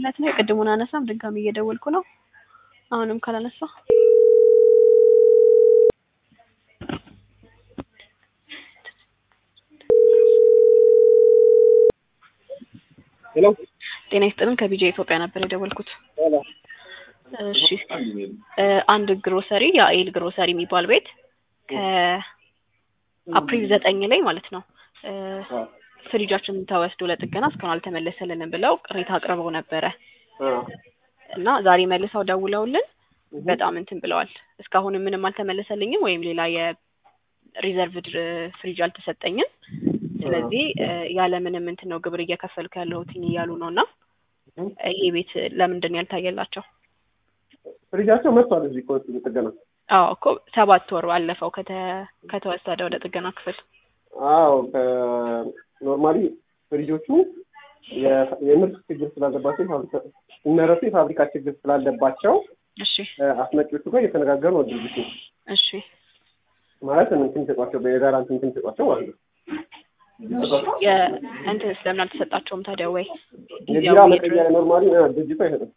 እውነት ነው። የቅድሙን አነሳም ድጋሚ እየደወልኩ ነው። አሁንም ካላነሳ ሄሎ ጤና ይስጥልን ከቢጃ ኢትዮጵያ ነበር የደወልኩት። እሺ እ አንድ ግሮሰሪ የአኤል ግሮሰሪ የሚባል ቤት ከአፕሪል ዘጠኝ ላይ ማለት ነው እ ፍሪጃችን ተወስዶ ለጥገና እስካሁን አልተመለሰልንም ብለው ቅሬታ አቅርበው ነበረ እና ዛሬ መልሰው ደውለውልን በጣም እንትን ብለዋል። እስካሁን ምንም አልተመለሰልኝም ወይም ሌላ የሪዘርቭድ ፍሪጅ አልተሰጠኝም። ስለዚህ እ ያለምንም እንትን ነው ግብር እየከፈልኩ ያለሁትኝ እያሉ ነው እና ይሄ ቤት ለምንድን ነው ያልታየላቸው? ፍሪጃቸው መጥቷል እዚህ እኮ ጥገና። አዎ እኮ ሰባት ወሩ አለፈው ከተ ከተወሰደ ወደ ጥገና ክፍል። አዎ ኖርማሊ ፍሪጆቹ የ- የምርት ችግር ስላለባቸው የፋብሪካ ሲመረቱ የፋብሪካ ችግር ስላለባቸው እሺ እ አስመጪዎቹ ጋር እየተነጋገሩ ነው ድርጅቱ እሺ ማለት እንትን ይሰጧቸው በጋራ እንትን ይሰጧቸው ማለት ነው። የእንትን ስለምን አልተሰጣቸውም ታዲያ ወይ የቢራ ጊዜያዊ መቀየሪያ ኖርማሊ እ ድርጅቱ አይሰጥም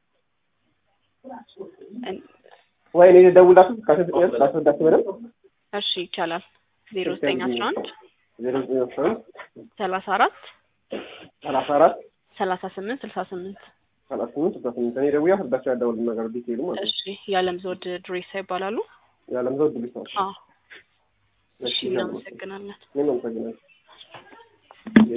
እን- ወይ እኔ ደውላችሁ ካስረዳችሁ ካስረዳችሁ በደንብ እሺ ይቻላል ዜሮ ዘጠኝ አስራ አንድ ዜሮ ዘጠኝ አስራ አንድ ሰላሳ አራት ሰላሳ አራት ሰላሳ ስምንት ስልሳ ስምንት ሰላሳ ስምንት ስልሳ ስምንት እኔ ደውዬ አስረዳቸው ያደውል ነገር ዲቴይሉ ማለት ነው። እሺ የዓለም ዘውድ ድሬሳ ይባላሉ። የዓለም ዘውድ ድርጅት ነው። አዎ እሺ እናመሰግናለን። እኔም አመሰግናለሁ።